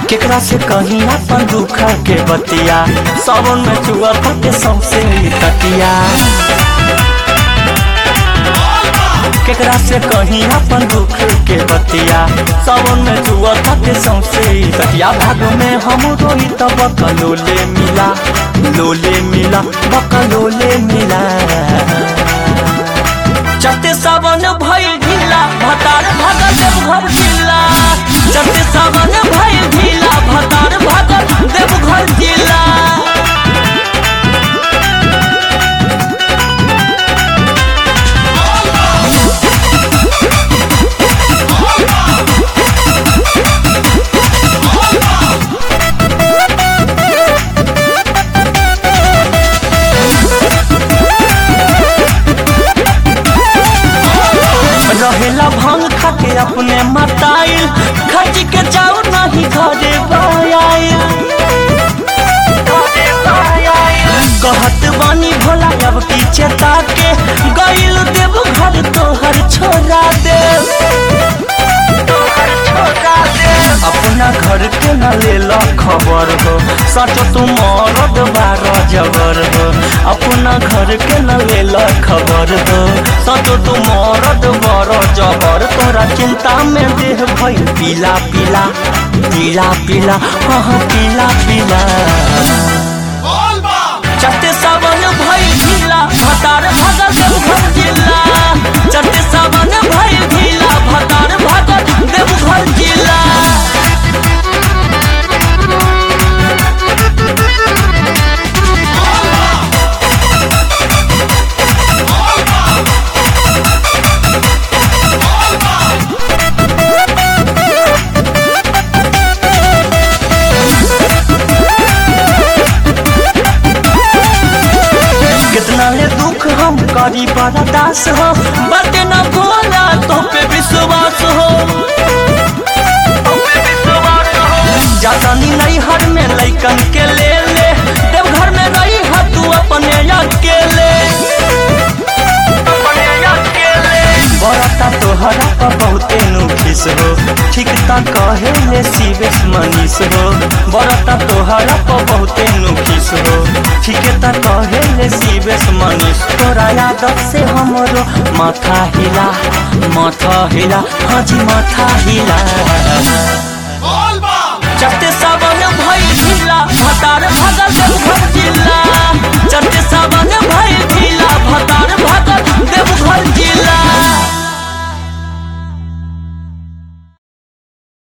केकरा से कहीं अपन दुख के बतिया सावन में चुआ के सौसे तटिया केकरा से कहीं अपन दुख के बतिया सावन में चुआ के सौसे तटिया भाग में हम रोई तब बकलोले मिला लोले मिला बकलोले मिला चते सावन भइल ढीला भतार भगत देवघर जिला चते सावन भइल ढीला भतार भगत देवघर जिला रहेला भांग खाके अपने मताइल खर्च के जाऊ नहीं घरे बायाइल कहत बानी भोला अब की चेता के गइल देव घर तोहर छोड़ा दे अपना घर के न लेला खबर हो सच तू मरद बार जबर हो अपना घर के न लेला खबर हो सच तू मरद बार जबर तोरा चिंता में देह भइल पीला पीला पीला पीला हाँ पीला पीला चट्टे सावन भइल ढीला भतार भगत देवघर जिला चट्टे सावन भइल ढीला भतार भगत देवघर जिला कितना ले दुख हम करी बर्दास हो बटे न भोला तो पे विश्वास हो जातानी नहीं हर में लैकन के ले ले देवघर में रही है तू अपने अकेले बरता तोहरा पर बहुते नुखिस हो ठीक ता कहे ले शिवेश मनीष हो बरता तोहरा पर बहुते नुखिस हो ठीक ता कहे ले शिवेश मनीष तोरा यादव से हमरो माथा हिला माथा हिला हाँ जी माथा हिला